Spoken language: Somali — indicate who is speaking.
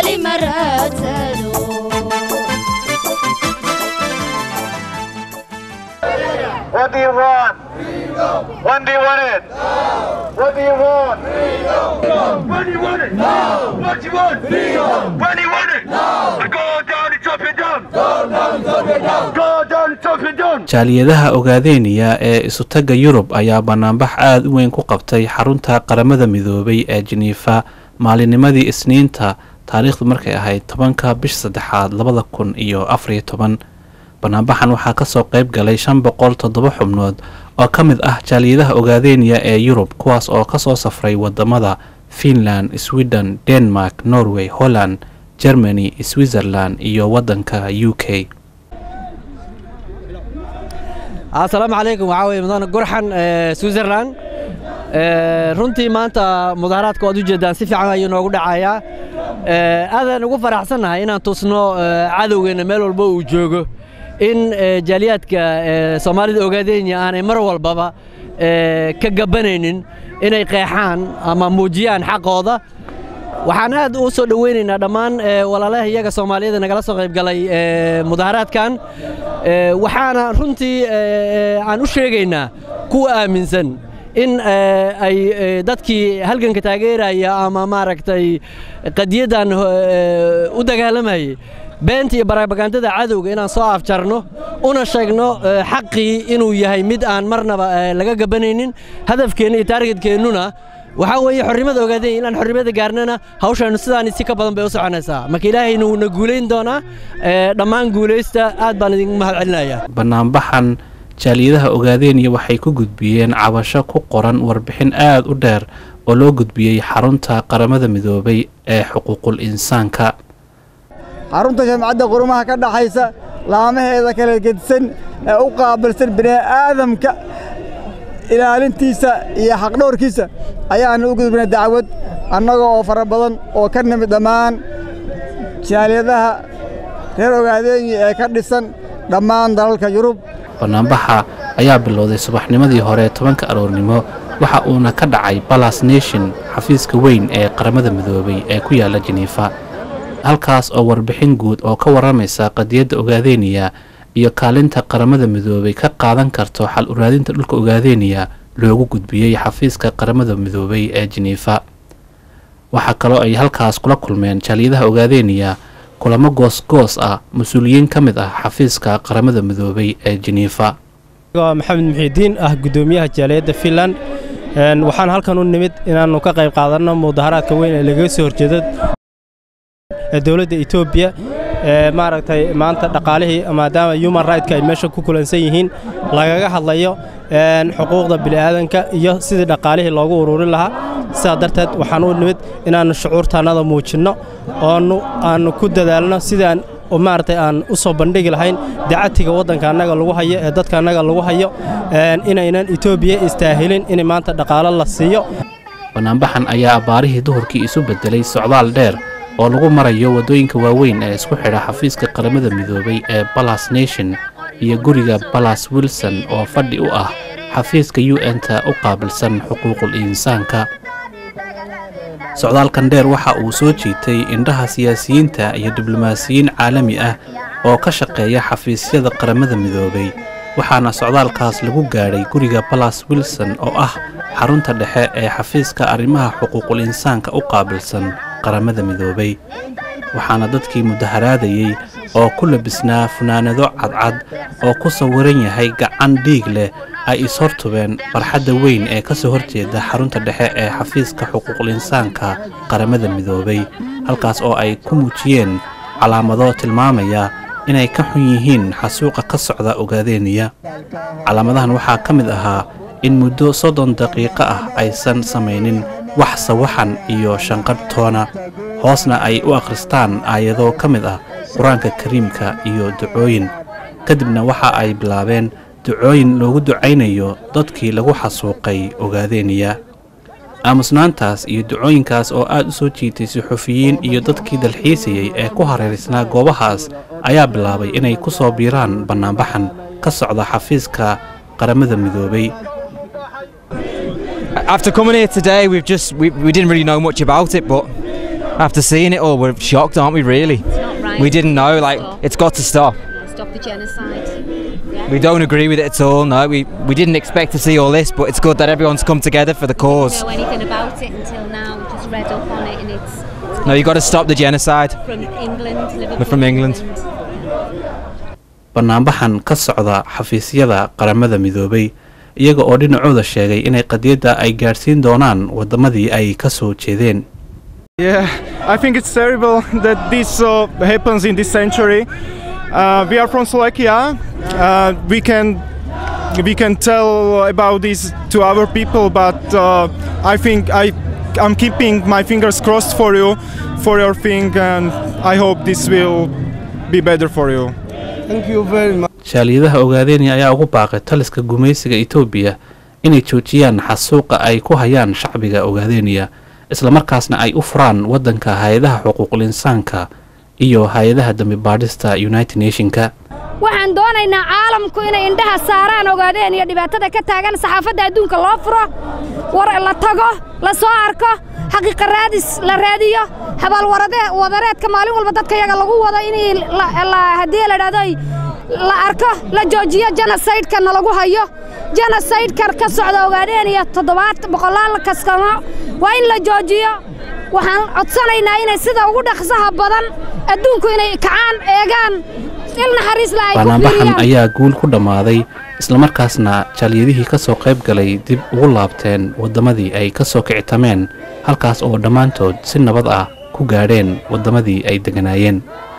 Speaker 1: weli ma raadsado
Speaker 2: What do you want? When do you want it? What do you want? When do you want it? Now. What do you want? When do you want it? Now. Go down and chop it down. Go down and chop it down. Go down and chop it down.
Speaker 3: jaaliyadaha ogaadeynaya ee isutagga yurub ayaa bannaanbax aad u weyn ku qabtay xarunta qaramada midoobay ee jeniifa maalinnimadii isniinta taariikhdu markay ahayd tobanka bisha saddexaad labada kun iyo afariyo toban banaanbaxan waxaa kasoo qayb galay shan boqol toddoba xubnood oo ka mid ah jaaliyadaha ogaadeynaya ee yurub kuwaas oo kasoo safray wadamada finland sweden denmark norway holland germany switzerland iyo wadanka u k
Speaker 4: asalaamu calaykum waxaa weye mudane gurxan switzerland runtii maanta mudaharaadka waad u jeedaan si fiican ayuu noogu dhacayaa aadaan ugu faraxsannahay inaan tusno cadowgeenna meel walba uu joogo in jaaliyaadka soomaalida ogaadeenya aanay mar walbaba ka gabanaynin inay qeexaan ama muujiyaan xaqooda waxaan aad u soo dhoweynaynaa dhammaan walaalaha iyaga soomaaliyeed nagala soo qayb galay mudaharaadkan waxaana runtii aan u sheegaynaa kuwa aaminsan in ay dadkii halganka taageeraya ama maaragtay qadiyaddan u dagaalamayay beenta iyo barabagandada cadowga inaan soo afjarno una sheegno xaqii inuu yahay mid aan marnaba laga gabanaynin hadafkeenna iyo taargetkeennuna waxaa weeye xornimada ogaadeen inaan xornimada gaarnana hawshaanu sidaan si ka badan bay u soconaysaa marka ilaahayna wuuna guulayn doonaa dhammaan guulaysta aad baan idinku mahad celinayaa
Speaker 3: banaanbaxan jaaliyadaha ogaadeenya waxay ku gudbiyeen cabasho ku qoran warbixin aad u dheer oo loo gudbiyey xarunta qaramada midoobay ee xuquuqul insaanka
Speaker 5: xarunta jamcadda qurumaha ka dhaxaysa laamaheeda kala gedisan ee u qaabilsan bini'aadamka ilaalintiisa iyo xaqdhowrkiisa ayaannu u gudbinay dacwad annaga oo fara badan oo ka nimid dhammaan jaaliyadaha reer ogaadeenya ee ka dhisan dhammaan dalalka yurub
Speaker 3: banaanbaxa ayaa bilowday subaxnimadii hore tobanka aroornimo waxa uuna ka dhacay balas nation xafiiska weyn ee qaramada midoobay ee ku yaalla jeniifa halkaas oo warbixin guud oo ka warramaysa qadiyadda ogaadeeniya iyo kaalinta qaramada midoobay ka qaadan karto xal uraadinta dhulka ogaadeeniya loogu gudbiyey xafiiska qaramada midoobay ee jeniifa waxaa kaloo ay halkaas kula kulmeen jaaliyadaha ogaadeeniya kulamo goosgoos ah mas-uuliyiin ka mid ah xafiiska qaramada midoobay ee jeniifa
Speaker 6: maxamed muxiidiin ah guddoomiyaha jaaliyadda finland waxaan halkan u nimid inaannu ka qayb qaadanno mudaharaadka weyn ee lagaga soo horjeedo dowladda etoobiya maaragtay maanta dhaqaalihii maadaama human rightk ay meesha ku kulansan yihiin lagaga hadlayo xuquuqda bini'aadanka iyo sidii dhaqaalihii loogu ururin lahaa sidaa darteed waxaan u nimid inaannu shucuurtaannada muujinno oonu aannu ku dadaalno sidaan maaragtay aan u soo bandhigi lahayn dacatiga waddanka annaga lagu hayo ee dadka annaga lagu hayo inaynan etoobiya istaahilin in maanta dhaqaalo la siiyo
Speaker 3: banaanbaxan ayaa abbaarihii duhurkii isu beddelay socdaal dheer oo lagu marayo waddooyinka waaweyn ee isku xidha xafiiska qaramada midoobay ee balas nation iyo guriga balas wilson oo fadhi u ah xafiiska u n-ta u qaabilsan xuquuqul insaanka socdaalkan dheer waxa uu soo jiitay indhaha siyaasiyiinta iyo diblomaasiyiin caalami ah oo ka shaqeeya xafiisyada qaramada midoobay waxaana socdaalkaas lagu gaadhay guriga balas wilson oo ah xarunta dhexe ee xafiiska arrimaha xuquuqul insaanka u qaabilsan qaramada midoobay waxaana dadkii mudaharaadayey oo ku labisnaa funaanado cadcad oo ku sawiran yahay gacan dhiig leh ay is-hortubeen barxadda weyn ee ka soo horjeeda xarunta dhexe ee xafiiska xuquuqul insaanka qaramada midoobay halkaas oo ay ku muujiyeen calaamado tilmaamaya inay ka xun yihiin xasuuqa ka socda ogaadeeniya calaamadahan waxaa ka mid ahaa in muddo soddon daqiiqo ah aysan samaynin wax sawaxan iyo shanqadh toona hoosna ay u akhristaan aayado ka mid ah qur-aanka kariimka iyo ducooyin kadibna waxa ay bilaabeen ducooyin loogu ducaynayo dadkii lagu xasuuqay ogaadeeniya aamusnaantaas iyo ducooyinkaas oo aad u soo jiitay suxufiyiin iyo dadkii dalxiisayey ee ku hareeraysnaa goobahaas ayaa bilaabay inay ku soo biiraan bannaanbaxan ka socda xafiiska qaramada midoobay
Speaker 7: After coming here today, we've just we, we didn't really know much about it, but After seeing it all, we're shocked, aren't we, really?
Speaker 1: not right.
Speaker 7: We didn't know, like,
Speaker 1: Stop.
Speaker 7: it's got to stop.
Speaker 1: Yeah, stop the genocide. Yeah.
Speaker 7: We don't agree with it at all, no. We, we didn't expect to see all this, but it's good that everyone's come together for the cause.
Speaker 1: know anything about it until now. We just read up on it, and it's
Speaker 7: No, you've got to stop the genocide.
Speaker 1: from England. Liverpool,
Speaker 7: We're from England.
Speaker 3: bannaanbaxan ka socda xafiisyada qaramada midoobay iyaga oo dhinacooda sheegay inay qadiyadda ay gaadhsiin doonaan waddamadii ay ka soo jeedeen
Speaker 8: Yeah, I think it's terrible that this uh, happens in this century. Uh, we are from Slovakia. Uh, we can we can tell about this to our people, but uh, I think I I'm keeping my fingers crossed for you, for your thing, and I hope this will be better for you.
Speaker 5: Thank you very much.
Speaker 3: shaaliyadaha ogaadeenya ayaa ugu baaqay taliska gumaysiga etoobiya inay joojiyaan xasuuqa ay ku hayaan shacbiga ogaadeenya islamarkaasna ay u furaan waddanka hay-adaha xuquuqul insaanka iyo hay-adaha dambi baadhista united nationka
Speaker 9: waxaan doonaynaa caalamku inay indhaha saaraan ogaadeen iyo dhibaatada ka taagan saxaafadda adduunka loo furo war la tago la soo arko xaqiiqa raadis la raadiyo habaalwarade- wadareedka maalin walba dadka yaga lagu wado in haddii la dhahdo la arko la joojiyo genosaydka nalagu hayo genosaydka ka socda ogaadeen iyo toddobaad boqolaal kaskamo waa in la joojiyo waxaan codsanaynaa inay sida ugu dhaqsaha badan adduunku inay kacaan eegaan il naxariis la ay ku
Speaker 3: bannaanbaxan
Speaker 9: fiiriyaan
Speaker 3: ayaa guul ku dhammaaday islamarkaasna jaaliyadihii ka soo qayb galay dib ugu laabteen waddamadii ay ka soo kicitameen halkaas oo dhammaantood si nabad ah ku gaadheen waddamadii ay degganaayeen